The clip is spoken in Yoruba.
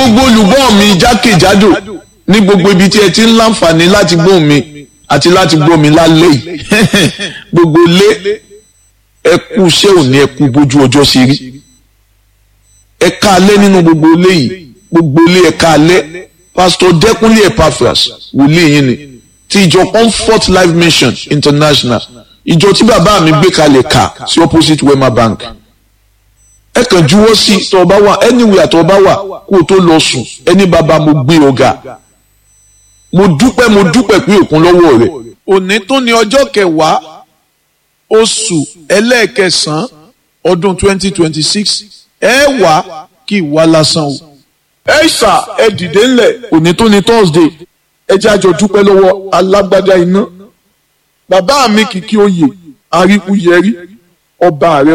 gbogbo olùgbọ́ mi jákèjádò ní gbogbo ibi tí ẹ ti ń láǹfààní láti gbọ́ mi àti láti gbọ́ mi lálẹ́ yìí gbogbo lé ẹ kú iṣẹ́ òní ẹ kú bójú ọjọ́ ṣe rí ẹ ká alẹ́ nínú gbogbo ilé yìí gbogbo ilé ẹ ká alẹ́ pásítọ̀ dẹ́kunlé epaphras wòlíì yín ni ti ìjọ comfort life mission international ìjọ tí bàbá mi gbé kalẹ̀ kà sí opposite wema bank ẹ kàn juwọ́ sí tó o bá wà anywhere tó o bá wà kó o tó lọ sùn ẹni bàbá mo gbé ọ̀gá mo dúpẹ́ mo dúpẹ́ pé òkun lọ́wọ́ rẹ̀. òní tó ní ọjọ́ kẹwàá oṣù ẹlẹ́ẹ̀kẹsàn-án ọdún twenty twenty six ẹ wá kí ìwà lásán o. ẹ ṣà ẹ dìde ńlẹ̀ òní tó ní thursday ẹ jẹ́ àjọ dúpẹ́ lọ́wọ́ alágbádá iná bàbá mi kìkì oyè àríkú yẹrí ọba rẹ